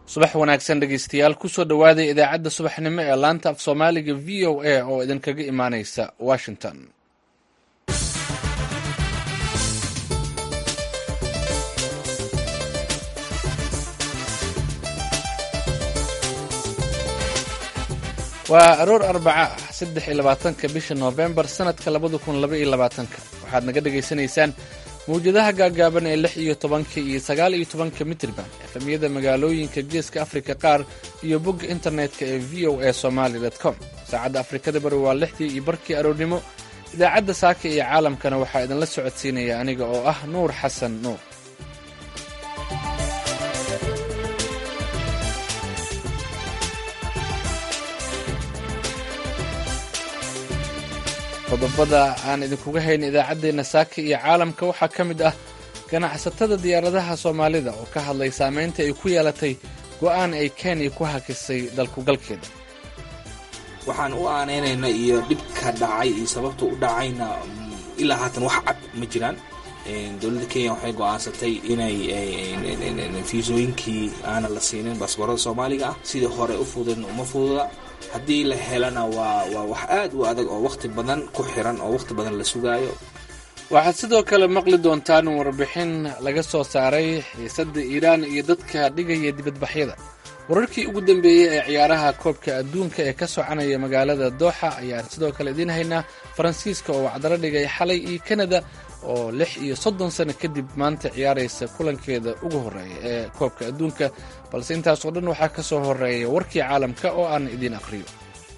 subax wanaagsan dhegeystayaal kusoo dhowaada idaacadda subaxnimo ee laanta af soomaaliga v o a oo idinkaga imaaneysa washington waa aroor arbaca ah saddex iyo labaatanka bisha noofembar sanadka labada kun laba iyo labaatanka waxaad naga dhagaysanaysaan mawjadaha gaagaaban ee lix iyo tobanka iyo sagaal iyo tobanka mitrban efemyada magaalooyinka geeska afrika qaar iyo bogga internetka ee v o a somaali com saacadda afrikada bari waa lixdii iyo barkii aroornimo idaacadda saaka iyo caalamkana waxaa idinla socodsiinaya aniga oo ah nuur xasan nuur qodobada aan idinkuga hayn idaacaddeenna saaka iyo caalamka waxaa ka mid ah ganacsatada diyaaradaha soomaalida oo ka hadlay saamaynta ay ku yeelatay go'aan ay kenya ku hakisay dalkugalkeeda waxaan u aaneynayna iyo dhibka dhacay iyo sababta u dhacayna ilaa haatan wax cad ma jiraan dowladda kenya waxay go'aansatay inay fiisooyinkii aana la siinin baasboorada soomaaliga ah sidii hore u fududn uma fududa haddii la helana waa waa wax aad u adag oo wakhti badan ku xiran oo wakhti badan la sugaayo waxaad sidoo kale maqli doontaan warbixin laga soo saaray xiisadda iiraan iyo dadka dhigaya dibadbaxyada wararkii ugu dambeeyey ee ciyaaraha koobka adduunka ee ka soconaya magaalada dooxa ayaan sidoo kale idiin haynaa faransiiska oo wacdalo dhigay xalay iyo kanada oo lix iyo soddon sano kadib maanta ciyaaraysa kulankeeda ugu horreeya ee koobka adduunka balse intaasoo dhan waxaa ka soo horreeya warkii caalamka oo aan idiin aqhriyo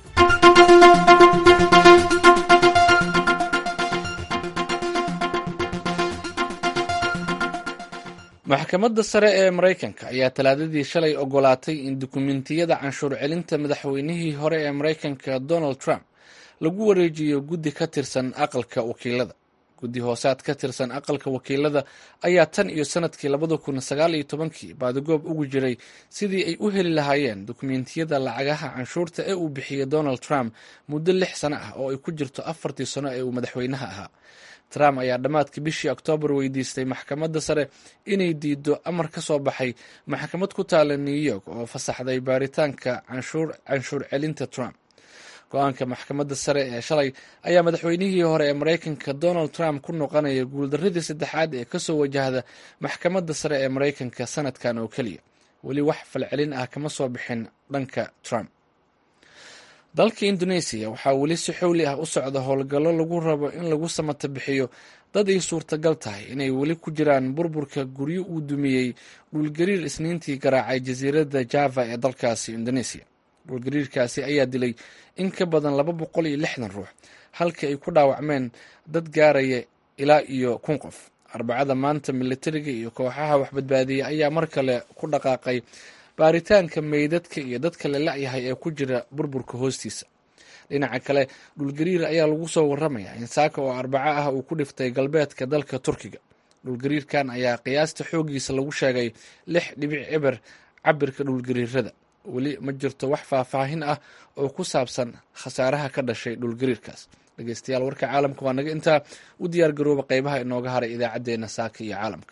maxkamadda sare ee maraykanka ayaa talaadadii shalay ogolaatay in dukumentiyada canshuur celinta madaxweynihii hore ee maraykanka donald trump lagu wareejiyo guddi ka tirsan aqalka wakiilada guddi hoosaad ka tirsan aqalka wakiilada ayaa tan iyo sanadkii labada kun sagaal iyo tobankii baadigoob ugu jiray sidii ay u heli lahaayeen dukumentiyada lacagaha canshuurta ee uu bixiyey donald trump muddo lix sano ah oo ay ku jirto afartii sano ee uu madaxweynaha ahaa trump ayaa dhammaadkii bishii oktoobar weydiistay maxkamadda sare inay diido amar ka soo baxay maxkamad ku taala new york oo fasaxday baaritaanka canshuur celinta trump go-aanka maxkamadda sare ee shalay ayaa madaxweynihii hore ee maraykanka donald trump ku noqonaya guuldaradii saddexaad ee kasoo wajahda maxkamadda sare ee maraykanka sanadkan oo keliya weli wax falcelin ah kama soo bixin dhanka trump dalka indoneesiya waxaa weli si xowli ah u socda howlgallo lagu rabo in lagu samata bixiyo dad ay suurtagal tahay inay weli ku jiraan burburka guryo uu dumiyey dhulgariir isniintii garaacay jasiiradda java ee dalkaasi indoneesiya dhulgariirkaasi ayaa dilay in ka badan laba boqol iyo lixdan ruux halka ay ku dhaawacmeen dad gaaraya ilaa iyo kun qof arbacada maanta militariga iyo kooxaha waxbadbaadiya ayaa mar kale ku dhaqaaqay baaritaanka meydadka iyo dadka la la-yahay ee ku jira burburka hoostiisa dhinaca kale dhulgariir ayaa lagu soo waramayaa in saaka oo arbaco ah uu ku dhiftay galbeedka dalka turkiga dhulgariirkan ayaa qiyaasta xoogiisa lagu sheegay lix dhibic eber cabirka dhulgariirada weli ma jirto wax faahfaahin ah oo ku saabsan khasaaraha ka dhashay dhulgariirkaas dhegeystayaal warka caalamka waa naga intaa u diyaar garooba qeybaha inooga haray idaacaddeenna saaka iyo caalamka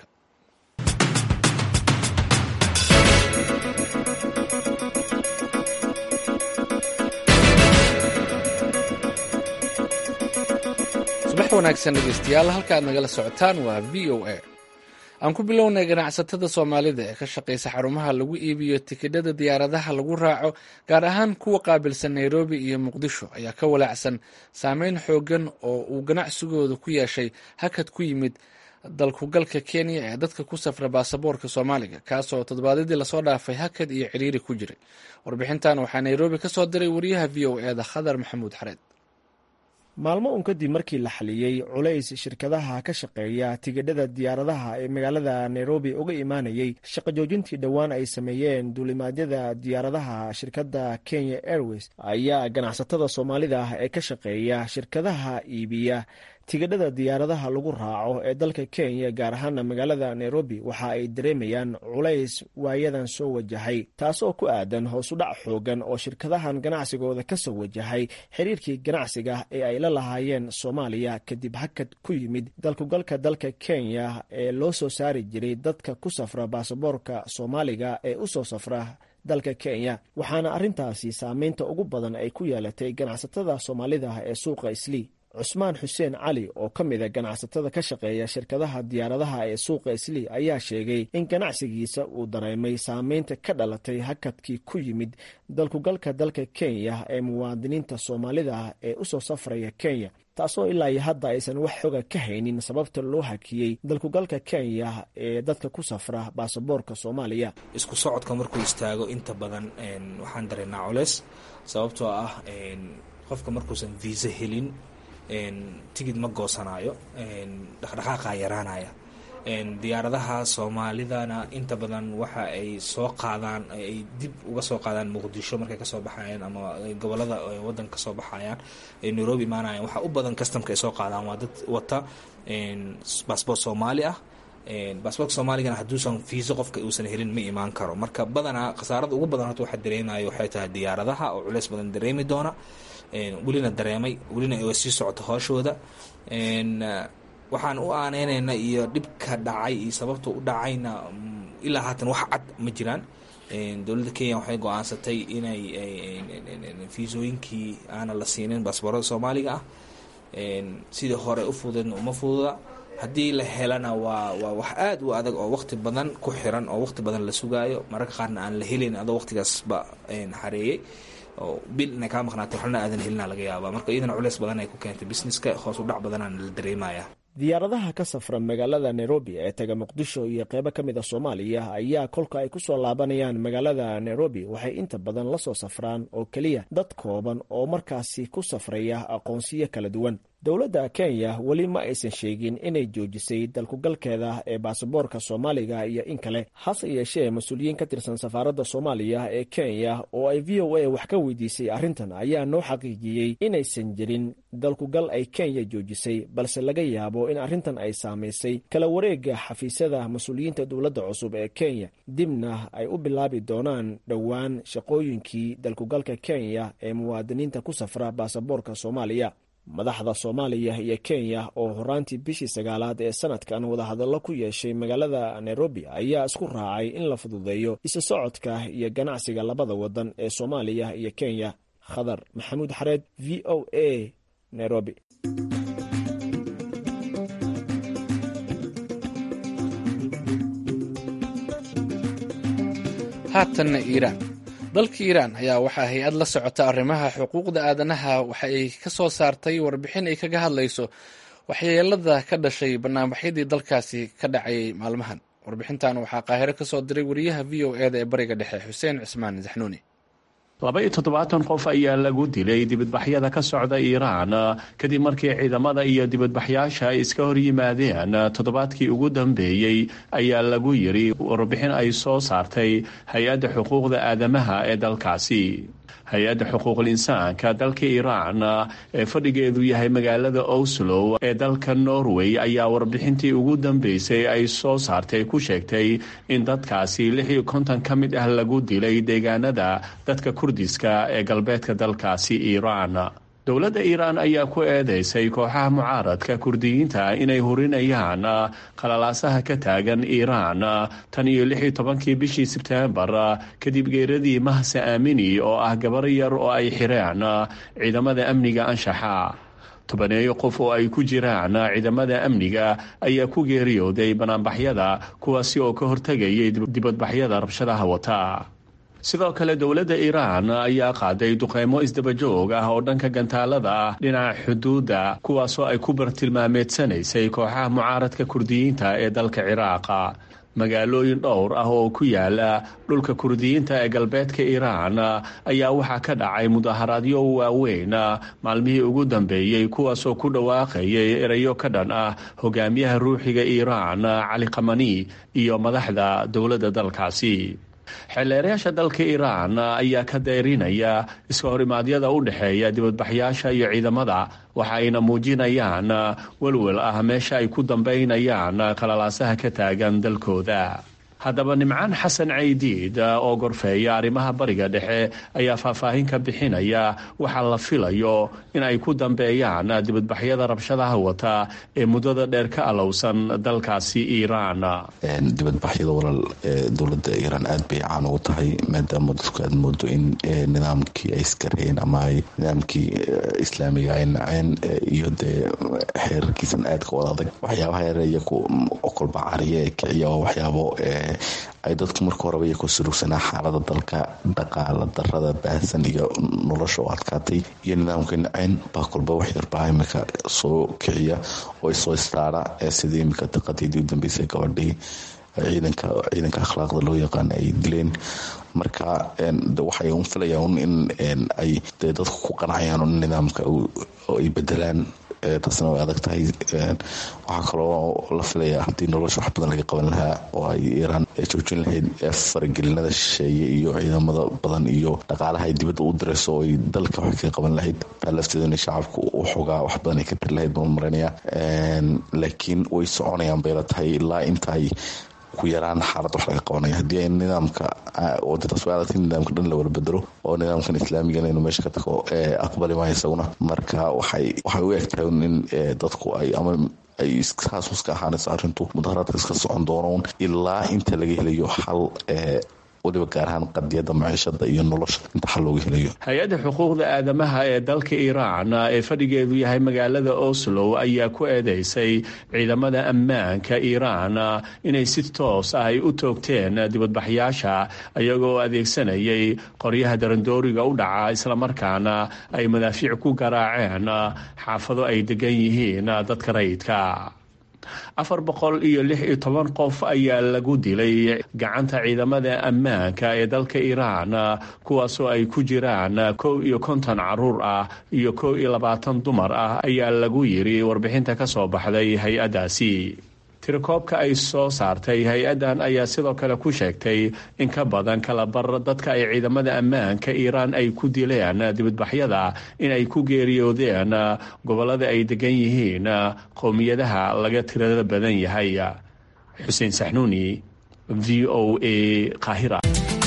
subax wanaagsan dhegeystayaal halka aad nagala socotaan waa v o a aan ku bilownay ganacsatada soomaalida ee ka shaqaysa xarumaha lagu iibiyo tikidhada diyaaradaha lagu raaco gaar ahaan kuwa qaabilsan nairobi iyo muqdisho ayaa ka walaacsan saameyn xoogan oo uu ganacsigooda ku yeeshay hakad ku yimid dalkugalka kenya ee dadka ku safra baasaboorka soomaaliga kaasoo toddobaadyadii lasoo dhaafay hakad iyo ciriiri ku jiray warbixintan waxaa nairobi ka soo diray wariyaha v o eda khadar maxamuud xareed maalmo un kadib markii la xaliyey culays shirkadaha ka shaqeeya tigidhada diyaaradaha ee magaalada nairobi uga imaanayey shaqo joojintii dhowaan ay sameeyeen duulimaadyada diyaaradaha shirkadda kenya airways ayaa ganacsatada soomaalida ah ee ka shaqeeya shirkadaha iibiya tigidhada diyaaradaha lagu raaco ee dalka kenya gaar ahaana magaalada nairobi waxa ay dareemayaan culays waayadan soo wajahay taasoo ku aadan hoosudhac xoogan oo shirkadahan ganacsigooda ka soo wajahay xiriirkii ganacsiga ee ay la lahaayeen soomaaliya kadib hakad ku yimid dalkugalka dalka kenya ee loo soo saari jiray dadka ku safra baasaboorka soomaaliga ee u soo safra dalka kenya waxaana arrintaasi saameynta ugu badan ay ku yeelatay ganacsatada soomaalida ee suuqa islii cusmaan xuseen cali oo ka mida ganacsatada ka shaqeeya shirkadaha diyaaradaha ee suuqa islii ayaa sheegay in ganacsigiisa uu dareemay saameynta ka dhalatay hakadkii ku yimid dalkugalka dalka kenya ee muwaadiniinta soomaalida ee usoo safraya kenya taasoo ilaa iyo hadda aysan wax xoga ka haynin sababta loo hakiyey dalkugalka kenya ee dadka ku safra baasaboorka soomaaliya isku socodka markuu istaago inta badan waxaan dareennaa culeys sababtoo ah qofka markuusan viisa helin tigid ma goosanaayo dhaqdhaqaaqa yaraanaya diyaaradaha soomaalidana inta badan waxa ay soo qaadaan ay dib uga soo qaadaan muqdisho markay kasoo baxayaan ama gobolada wadanka kasoo baxayaan ay nairobi imaanayaan waxaa u badan customka ay soo qaadaan waa dad wata baasboort soomaali ah baasboortka soomaaligana hadduusan fiiso qofka uusan helin ma imaan karo marka badanaa khasaarada ugu badan horta waxaa dareemayo waxay tahay diyaaradaha oo culeys badan dareemi doona welina dareemay welina ay sii socota hooshooda waxaan u aaneynayna iyo dhibka dhacay iyo sababta u dhacayna ilaa haatan wax cad ma jiraan dowladda kenya waxay go-aansatay inay fiisooyinkii aana la siinin baasboorada soomaaliga ah sidii hore u fududeedna uma fududa haddii la helana waa waa wax aada u adag oo waqti badan ku xiran oo waqti badan la sugaayo mararka qaarna aan la helayn adoo waqtigaasba xareeyey oo bil inay kaa maqnaato waxlana aadan helina laga yaabaa marka iyadana culeys badan ay ku keentay businesska hoos u dhac badanaan la dareemaya diyaaradaha ka safra magaalada nairobi ee taga muqdisho iyo qeybo ka mid a soomaaliya ayaa kolka ay ku soo laabanayaan magaalada nairobi waxay inta badan la soo safraan oo keliya dad kooban oo markaasi ku safraya aqoonsiyo kala duwan dowladda kenya weli ma aysan sheegin inay joojisay dalkugalkeeda ee baasaboorka soomaaliga iyo in kale hase yeeshee mas-uuliyiin ka tirsan safaaradda soomaaliya ee kenya oo ay v o a wax ka weydiisay arrintan ayaa noo xaqiijiyey inaysan jirin dalkugal ay kenya joojisay balse laga yaabo in arrintan ay saamaysay kala wareega xafiisyada mas-uuliyiinta dowladda cusub ee kenya dibna ay u bilaabi doonaan dhowaan shaqooyinkii dalkugalka kenya ee muwaadiniinta ku safra baasaboorka soomaaliya madaxda soomaaliya iyo kenya oo horaantii bishii sagaalaad ee sanadkan wadahadallo ku yeeshay magaalada nairobi ayaa isku raacay in la fududeeyo isu socodka iyo ganacsiga labada wadan ee soomaaliya iyo kenya khadar maxamuud xareed v o a nairobi haatanna iiraan dalka iiraan ayaa waxaa hay-ad la socota arrimaha xuquuqda aadanaha waxa ay ka soo saartay warbixin ay kaga hadlayso waxyeelada ka dhashay banaanbaxyadii dalkaasi ka dhacayay maalmahan warbixintan waxaa qaahiro ka soo diray wariyaha v o e da ee bariga dhexe xuseen cismaan saxnuuni laba iyo toddobaatan qof ayaa lagu dilay dibadbaxyada ka socda iiraan kadib markii ciidamada iyo dibadbaxyaasha ay iska hor yimaadeen toddobaadkii ugu dambeeyey ayaa lagu yiri warbixin ay soo saartay hay-adda xuquuqda aadamaha ee dalkaasi hay-adda xuquuqul insaanka dalka iiraan ee fadhigeedu yahay magaalada oslo ee dalka norway ayaa warbixintii ugu dambeysay ay soo saartay ku sheegtay in dadkaasi lix iyo konton ka mid ah lagu dilay deegaanada dadka kurdiska ee galbeedka dalkaasi iiraan dowladda iiraan ayaa ku eedeysay kooxaha mucaaradka kurdiyiinta inay hurinayaan qalalaasaha ka taagan iiraan tan iyo lix iyo tobankii bishii sebteembar kadib geeradii mahse aamini oo ah gabar yar oo ay xireen ciidamada amniga anshaxa tobaneeyo qof oo ay ku jiraan ciidamada amniga ayaa ku geeriyooday banaanbaxyada kuwaasi oo ka hortegayay dibadbaxyada rabshadaha wata sidoo kale dowladda iiraan ayaa qaaday duqeymo isdabajoog ah oo dhanka gantaalada ah dhinaca xuduudda kuwaasoo ay ku bartilmaameedsanaysay kooxaha mucaaradka kurdiyiinta ee dalka ciraaqa magaalooyin dhowr ah oo ku yaala dhulka kurdiyiinta ee galbeedka iiraan ayaa waxaa ka dhacay mudaharaadyo waaweyn maalmihii ugu dambeeyey kuwaasoo ku dhawaaqayay erayo ka dhan ah hogaamiyaha ruuxiga iiraan cali kamani iyo madaxda dowladda dalkaasi xeelleerayaasha dalka iiraan ayaa ka dayrinaya iska horimaadyada u dhexeeya dibadbaxyaasha iyo ciidamada waxa ayna muujinayaan welwel ah meesha ay ku dambaynayaan qalalaasaha ka taagan dalkooda haddaba nimcaan xasan caydiid oo gorfeeya arrimaha bariga dhexe ayaa faahfaahin ka bixinaya waxaa la filayo in ay ku dambeeyaan dibadbaxyada rabshadaha wata ee muddada dheer ka alowsan dalkaasi iiraan dibadbaxyada walal dowladda iiraan aad bay caan ugu tahay maadaama dadku aad moodo in nidaamkii ay iskareen ama ay nidaamkii islaamiga ay naceen iyo dee xeerarkiisan aadka wada adag waxyaabaha yare iyaku kolba cariya ee kiciya oo waxyaabo ay dadku marka horeba iyo ku surugsanaa xaalada dalka dhaqaala darada baahsan iyo nolosha oo adkaatay iyo nidaamka naceen baa kolba waxyarbaa imika soo kiciya oo soo istaara sidii imika daqadiidii u dambeysay gabadhii ciidanka ciidanka akhlaaqda loo yaqaan ay dileen marka waxay un filayaan in ay dee dadku ku qanacayaan un nidaamka ay bedelaan taasna way adag tahay waxaa kaloo la filaya haddii nolosha wax badan laga qaban lahaa oo ay iiraan joojin lahayd faragelinada shisheeye iyo ciidamada badan iyo dhaqaalaha ay dibadda u dirayso oo ay dalka wax kaga qaban lahayd taa lafteeda inay shacabku u xogaa wax badan ay ka tiri lahayd baan maranaya laakiin way soconayaan bay la tahay ilaa inta ay ku yaraan xaalad wax laga qabanaya haddii ay nidaamka wadadaas way adagtay nidaamka dhan la wala bedelo oo nidaamkan islaamigana inuu meesha ka tago aqbali maayo isaguna marka waxay waxay u egtahay in dadku ay ama ay iskaasus ka ahaanayso arrintu mudaharaadka iska socon doonoun ilaa inta laga helayo xal waliba gaar ahaan qadiyada maciishada iyo nolosha inta xal looga helayo hay-adda xuquuqda aadamaha ee dalka iiraan ee fadhigeedu yahay magaalada oslo ayaa ku eedeysay ciidamada ammaanka iiraan inay si toos ah ay u toogteen dibadbaxyaasha iyagoo adeegsanayay qoryaha darandooriga u dhaca islamarkaana ay madaafiic ku garaaceen xaafado ay degan yihiin dadka rayidka afar boqol iyo lix iyo toban qof ayaa lagu dilay gacanta ciidamada ammaanka ee dalka iiraan kuwaasoo ay ku jiraan kow iyo konton caruur ah iyo kow iyo labaatan dumar ah ayaa lagu yiri warbixinta ka soo baxday hay-addaasi tirakoobka ay soo saartay hay-addan ayaa sidoo kale ku sheegtay in ka badan kalabar dadka ay ciidamada ammaanka iiraan ay ku dileen dibadbaxyada in ay ku geeriyoodeen gobollada ay degan yihiin qowmiyadaha laga tirada badan yahay xuseen saxnuuni v o a qaahira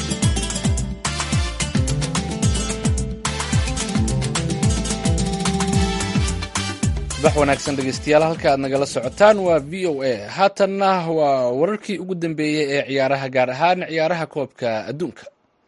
bax wanaagsan dhegeystayaal halka aad nagala socotaan waa v o a haatanna waa wararkii ugu dambeeyey ee ciyaaraha gaar ahaan ciyaaraha koobka adduunka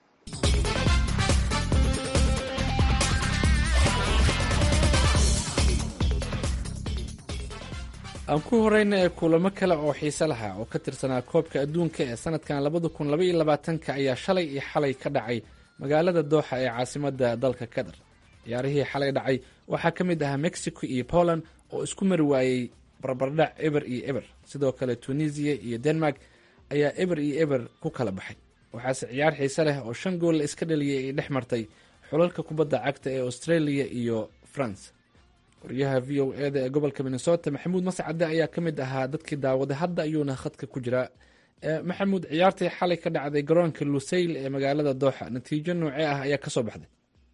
aan ku horeyna ee kulamo kale oo xiise lahaa oo ka tirsanaa koobka adduunka ee sanadkan labada kun labaiyo labaatanka ayaa shalay iyo xalay ka dhacay magaalada dooxa ee caasimada dalka qatar ciyaarihii xalay dhacay waxaa ka mid ahaa mexico iyo poland oo isku mari waayey barbardhac eber iyo eber sidoo kale tunisiya iyo denmark ayaa eber iyo eber ku kala baxay waxaase ciyaar xiise leh oo shan gool la iska dhaliyay ay dhex martay xulalka kubadda cagta ee australia iyo france wariyaha v o eda ee gobolka minnesota maxamuud mascade ayaa ka mid ahaa dadkii daawaday hadda ayuuna khadka ku jiraa maxamuud ciyaartii xalay ka dhacday garoonka lusayl ee magaalada dooxa natiijo noocee ah ayaa kasoo baxday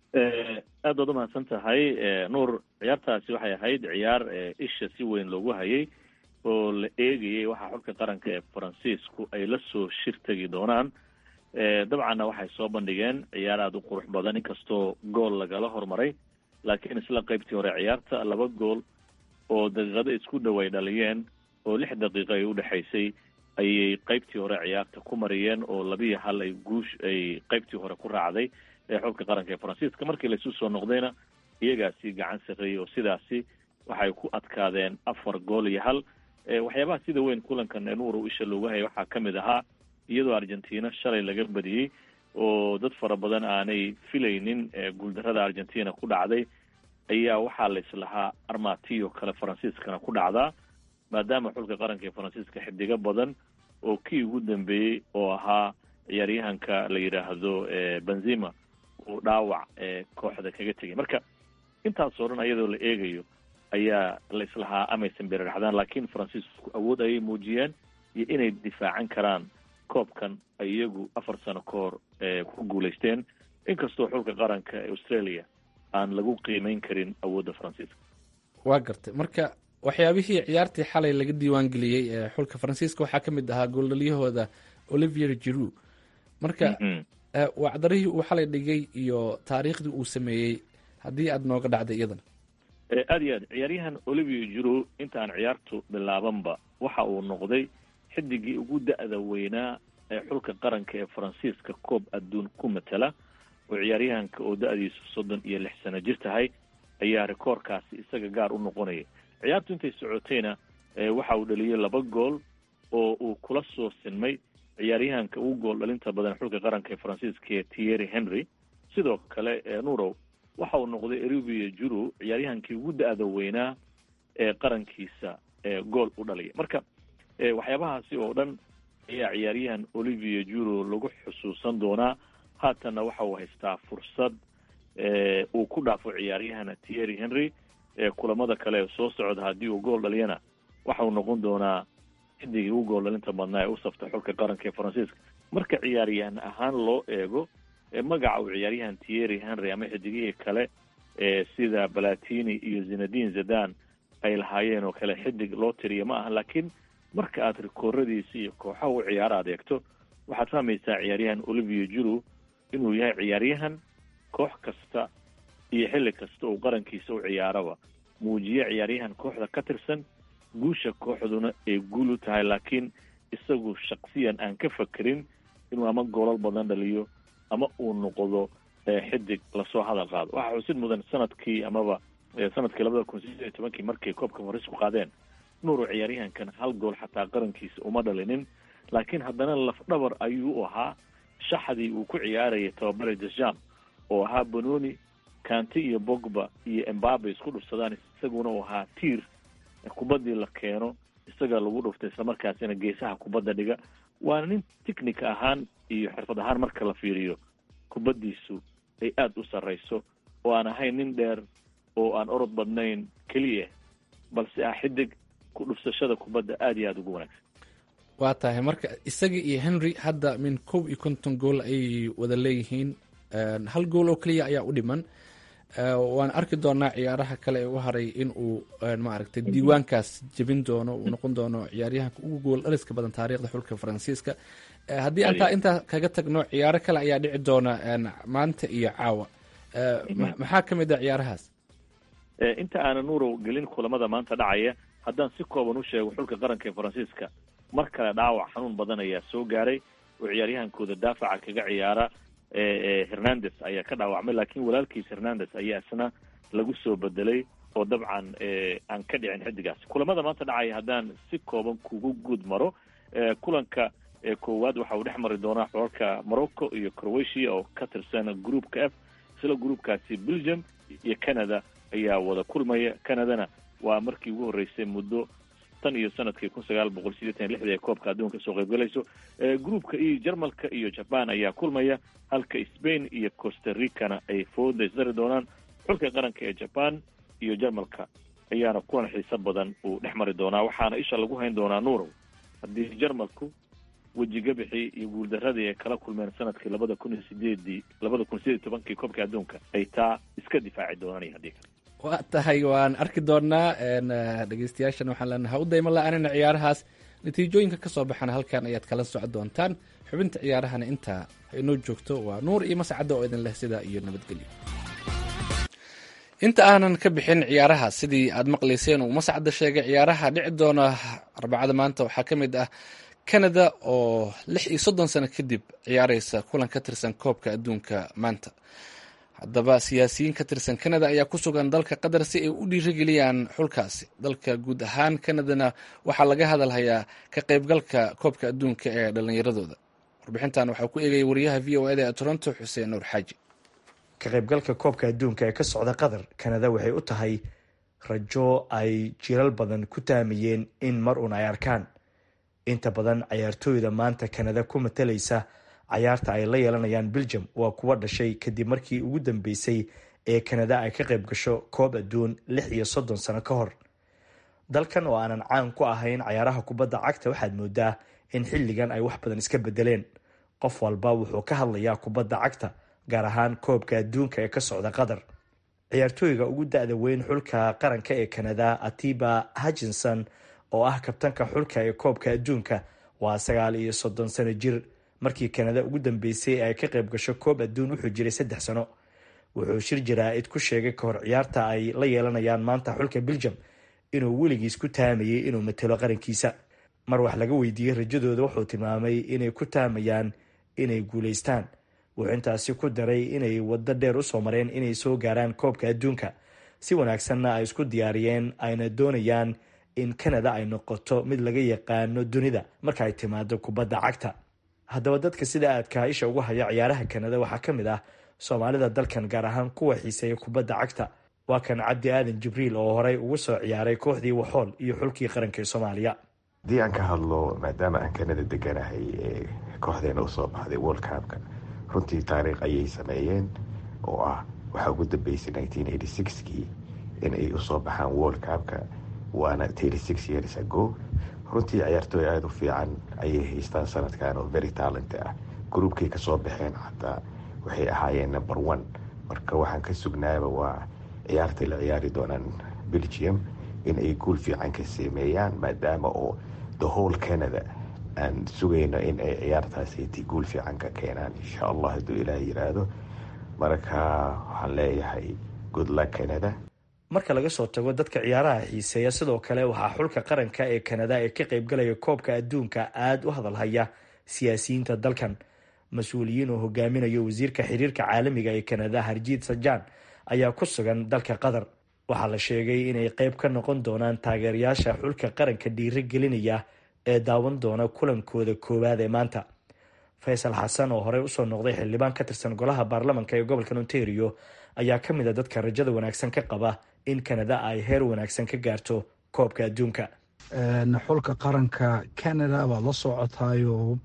aad baad umahadsan tahay nuur ciyaartaasi waxay ahayd ciyaar isha si weyn loogu hayay oo la eegayay waxaa xulka qaranka ee faransiisku ay la soo shir tegi doonaan dabcanna waxay soo bandhigeen ciyaar aada u qurux badan inkastoo gool lagala hormaray laakiin isla qaybtii hore ciyaarta laba gool oo daqiiqado isku dhow ay dhaliyeen oo lix daqiiqo ay udhexaysay ayay qaybtii hore ciyaarta ku mariyeen oo labiiyo hal ay guush ay qaybtii hore ku raacday ee xulka qaranka ee faransiiska markii laisu soo noqdayna iyagaasi gacan sarreeyey oo sidaasi waxay ku adkaadeen afar gool iyo hal waxyaabaha sida weyn kulankan nuuru isha loogu hayay waxaa ka mid ahaa iyadoo argentina shalay laga badiyey oo dad fara badan aanay filaynin guuldarada argentina ku dhacday ayaa waxaa la islahaa armatiyo kale faransiiskana ku dhacdaa maadaama xulka qaranka ee faransiiska xidigo badan oo kii ugu dambeeyey oo ahaa ciyaaryahanka la yidhaahdo benzima uu dhaawac kooxda kaga tegay marka intaasoo dhan iyadoo la eegayo ayaa la islahaa amaysan beraraxdaan laakiin faransiisku awood ayay muujiyeen iyo inay difaacan karaan koobkan ay iyagu afar sano ka hor ku guulaysteen inkastoo xulka qaranka ee australia aan lagu qiimeyn karin awoodda faransiiska waa gartay marka waxyaabihii ciyaartii xalay laga diiwaan geliyey ee xulka faransiiska waxaa ka mid ahaa gooldhalyahooda olivier jiru marka wacdarihii uu xalay dhigay iyo taariikhdii uu sameeyey haddii aada nooga dhacday iyadana aada iyo aad ciyaaryahan olivier jiro inta aan ciyaartu bilaabanba waxa uu noqday xidigii ugu da-da weynaa ee xulka qaranka ee faransiiska koob adduun ku matala oo ciyaaryahanka oo da-diisu soddon iyo lix sano jir tahay ayaa rikoorkaasi isaga gaar u noqonayay ciyaartu intay socotayna waxa uu dhaliyey laba gool oo uu kula soo sinmay ciyaaryahanka ugu gool dhalinta badan xulka qaranka ee faransiiska ee tierry henry sidoo kale nurow waxa uu noqday erivia juru ciyaaryahankii ugu da-da weynaa ee qarankiisa gool u dhalaya marka waxyaabahaasi oo dhan ayaa ciyaaryahan olivia juro lagu xusuusan doonaa haatanna waxa uu haystaa fursad uu ku dhaafo ciyaaryahan tierry henry kulamada kale ee soo socda haddii uu gool dhaliyana waxa uu noqon doonaa xidigii ugu gool dhalinta badnaa ee u safta xulka qaranka ee faransiiska marka ciyaaryahan ahaan loo eego magaca uu ciyaaryahan tierry henry ama xidigihii kale sida balatini iyo zinadin zadan ay lahaayeen oo kale xidig loo tiriya ma aha laakiin marka aad rikooradiisa iyo kooxaha u ciyaaro adeegto waxaad fahmaysaa ciyaaryahan olivier juru inuu yahay ciyaaryahan koox kasta iyo xilli kasta uu qarankiisa u ciyaaraba muujiye ciyaaryahan kooxda ka tirsan guusha kooxduna ay guul u tahay laakiin isagu shaksiyan aan ka fakerin inuu ama goolal badan dhaliyo ama uu noqdo xidig lasoo hadal qaado waxaa xusid mudan sanadkii amaba sanadkii labada kun sideed iyo tobankii markay koobka farisku qaadeen nuuru ciyaaryahankan hal gool xataa qarankiisa uma dhalinin laakiin haddana lafdhabar ayuu u ahaa shaxdii uu ku ciyaarayay tababare desham oo ahaa bononi kanti iyo bogba iyo embabe isku dhufsadaan isaguna uu ahaa tiir kubaddii la keeno isaga lagu dhuftay islamarkaasina geesaha kubadda dhiga waana nin technic ahaan iyo xirfad ahaan marka la fiiriyo kubaddiisu ay aada u sarrayso oo aan ahayn nin dheer oo aan orod badnayn keliya balse ah xidig ku dhufsashada kubadda aada iyo aada ugu wanaagsan waa tahay marka isaga iyo henry hadda min kow iyo konton gool ayay wada leeyihiin hal gool oo keliya ayaa u dhiman waan arki doonaa ciyaaraha kale ee u haray in uu maaragtay diiwaankaas jebin doono uu noqon doono ciyaaryahanka ugu gool dhaliska badan taariikhda xulka faransiiska haddii antaa intaa kaga tagno ciyaaro kale ayaa dhici doona maanta iyo caawa maxaa ka mid ah ciyaarahaas inta aanan nuurow gelin kulamada maanta dhacaya haddaan si kooban u sheego xulka qaranka ee faransiiska mar kale dhaawac xanuun badan ayaa soo gaaray oo ciyaaryahankooda daafaca kaga ciyaara hernandes ayaa ka dhaawacmay laakiin walaalkiis hernandes ayaa isna lagu soo bedelay oo dabcan aan ka dhicin xidigaas kulamada maanta dhacaya haddaan si kooban kugu guud maro kulanka koowaad waxa uu dhex mari doonaa xolalka morocco iyo croatia oo ka tirsan groupka f isla groupkaasi belgium iyo canada ayaa wada kulmaya canadana waa markii ugu horreysay muddo tan iyo sanadkii kun sagaal boqol sideetan lixda ee koobka adduunka soo qaybgalayso groupka iyo jarmalka iyo jaban ayaa kulmaya halka spain iyo costa ricana ay fooda isdari doonaan xulka qaranka ee jaban iyo jarmalka ayaana kulan xiiso badan uu dhex mari doonaa waxaana isha lagu hayn doonaa nuurow haddii jarmalku wejigabixii iyo guuldaradii ay kala kulmeen sanadkii labada kun iyo sideedii labada kun sideed iyo tobankii koobka adduunka ay taa iska difaaci doonaan iyo haddii kale waa tahay waan arki doonaa dhegeystayaashan waxaan leenahay ha u dayma la-aanina ciyaarahaas natiijooyinka ka soo baxana halkan ayaad kala socon doontaan xubinta ciyaarahana intaa inoo joogto waa nuur iyo mascadda oo idin leh sidaa iyo nabadgelyo inta aanan ka bixin ciyaaraha sidii aad maqlayseen uu mascadda sheegay ciyaaraha dhici doona arbacada maanta waxaa ka mid ah canada oo lix iyo soddon sano kadib ciyaareysa kulan ka tirsan koobka adduunka maanta haddaba siyaasiyiin ka tirsan canada ayaa ku sugan dalka qatar si ay u dhiirigeliyaan xulkaasi dalka guud ahaan canadana waxaa laga hadalhayaa ka qaybgalka koobka adduunka ee dhallinyaradooda warbixintan waxaa ku eegaya wariyaha v o eda ee toronto xuseen nuur xaaji ka qaybgalka koobka adduunka ee ka socda qatar kanada waxay u tahay rajo ay jiral badan ku taamayeen in mar uun ay arkaan inta badan cayaartooyda maanta kanada ku matalaysa cayaarta ay la yeelanayaan belgium waa kuwa dhashay kadib markii ugu dambeysay ee kanada ay ka qayb gasho koob adduun lix iyo soddon sano ka hor dalkan oo aanan caan ku ahayn cayaaraha kubadda cagta waxaad moodaa in xilligan ay wax badan iska bedeleen qof walba wuxuu ka hadlayaa kubadda cagta gaar ahaan koobka adduunka ee ka socda qatar ciyaartooyga ugu da-da weyn xulka qaranka ee kanada atiba hutchinson oo ah kabtanka xulka ee koobka adduunka waa sagaal iyo soddon sano jir markii kanada ugu dambeysay ay ka qayb gasho koob adduun wuxuu jiray saddex sano wuxuu shir jaraa-id ku sheegay kahor ciyaarta ay la yeelanayaan maanta xulka beljum inuu weligiis ku taamayay inuu matelo qarankiisa mar wax laga weydiiyey rajadooda wuxuu tilmaamay inay ku taamayaan inay guulaystaan wuxuu intaasi ku daray inay waddo dheer usoo mareen inay soo gaaraan koobka adduunka si wanaagsanna ay isku diyaariyeen ayna doonayaan in kanada ay noqoto mid laga yaqaano dunida marka ay timaado kubadda cagta haddaba dadka sida aadka isha ugu haya ciyaaraha kanada waxaa ka mid ah soomaalida dalkan gaar ahaan kuwa xiiseeya kubadda cagta waa kan cabdi aadan jibriil oo horey ugu soo ciyaaray kooxdii waxool iyo xulkii qaranka ee soomaaliya haddii aan ka hadlo maadaama aan kanada deganahay ee kooxdeena usoo baxday world cupka runtii taariikh ayay sameeyeen oo ah waxaa ugu dambeysay kii in ay usoo baxaan world cupka waana years ago runtii ciyaartooy aada u fiican ayay haystaan sanadkan oo very talent ah gruubkay kasoo baxeen xataa waxay ahaayeen number one marka waxaan ka sugnaaba waa ciyaartay la ciyaari doonaan belgium in ay guul fiican ka sameeyaan maadaama oo the whole canada aan sugayno in ay ciyaartaasiti guul fiican ka keenaan insha allah hadduu ilaah yiraahdo marka waxaan leeyahay good luck canada marka laga soo tago dadka ciyaaraha xiiseeya sidoo kale waxaa xulka qaranka ee kanada ee ka qaybgalaya koobka adduunka aada u hadalhaya siyaasiyiinta dalkan mas-uuliyiin oo hogaaminayo wasiirka xiriirka caalamiga ee kanada harjiid sajaan ayaa ku sugan dalka qatar waxaa la sheegay inay qeyb ka noqon doonaan taageerayaasha xulka qaranka dhiiri gelinaya ee daawan doona kulankooda koowaad ee maanta faysal xasan oo horey usoo noqday xildhibaan ka tirsan golaha baarlamanka ee gobolka ontario ayaa ka mid a dadka rajada wanaagsan ka qaba in kanada ay heer wanaagsan ka gaarto koobka adduunka xulka qaranka canada baad la socotaayo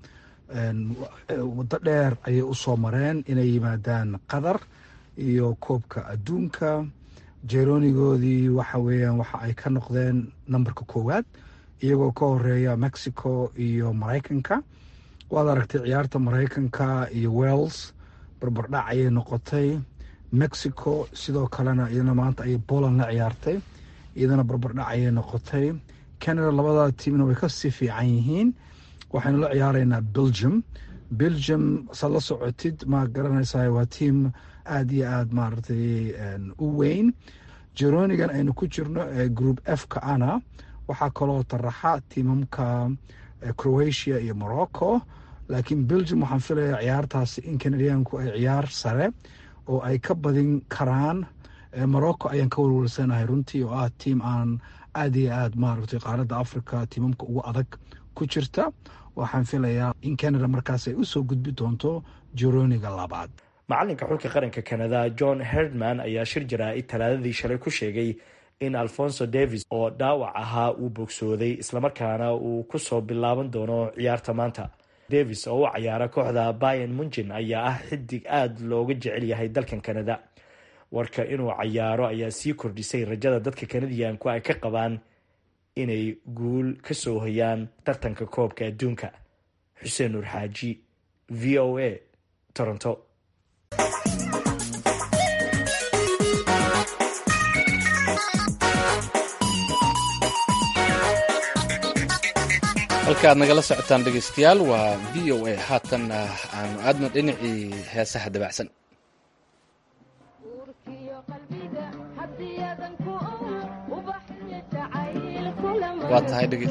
waddo dheer ayay usoo mareen inay yimaadaan qatar iyo koobka adduunka jeronigoodii waxa weeyaan waxa ay ka noqdeen nambarka koowaad iyagoo ka horeeya mexico iyo maraykanka waad aragtay ciyaarta maraykanka iyo wells barbardhac ayay noqotay mexico sidoo kalena iyadana maanta ayay poland la ciyaartay iyadana barbardhac ayay noqotay canada labada tiimna way kasii fiican yihiin waxaynu la ciyaaraynaa belgium belgium saad la socotid ma garanaysaa waa tiim aada iyo aada maaragtay u weyn jeronigan aynu ku jirno ee group f ka ana waxaa kaloo taraxa tiimamka croatia iyo morocco laakiin belgium waxaan filayaa ciyaartaasi in canadianku ay ciyaar sare oo ay ka badin karaan morocco ayaan ka walwalsanahay runtii oo ah tiim aan aada iyo aada maaragtay qaaradda africa tiimamka ugu adag ku jirta waxaan filayaa in canada markaas ay usoo gudbi doonto jeroniga labaad macalinka xulka qaranka canada john herdman ayaa shir jaraa-id talaadadii shalay ku sheegay in alfonso davis oo dhaawac ahaa uu bogsooday islamarkaana uu kusoo bilaaban doono ciyaarta maanta davis oo u cayaara kooxda bayan munjin ayaa ah xidig aada looga jecel yahay dalkan canada warka inuu cayaaro ayaa sii kordhisay rajada dadka kanadiyanku ay ka qabaan inay guul ka soo hayaan tartanka koobka adduunka xuseen nuur xaaji v o a toronto halka aad nagala socotaan dhegeystayaal waa v o a haatan aanu aadno dhinacii heesaha dabacsan waa tahay dhege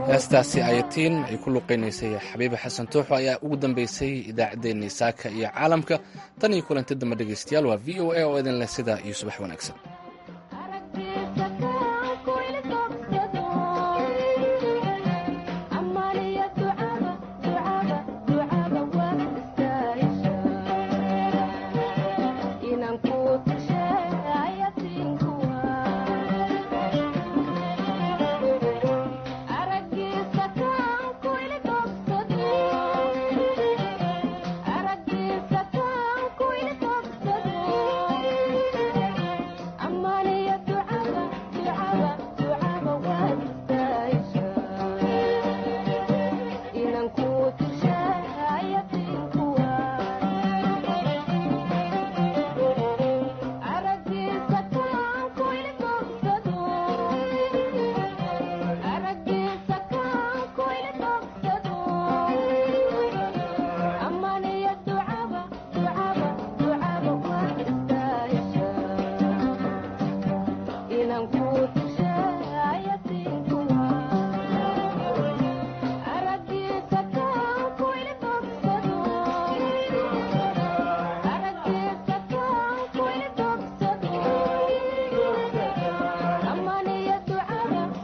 heestaasi ayatiin ay ku luqeynaysay xabiiba xasan tuuxo ayaa ugu dambeysay idaacaddeenii saaka iyo caalamka tan iyo kulanti dambe dhegeystayaal waa v o a oo idin leh sidaa iyo subax wanaagsan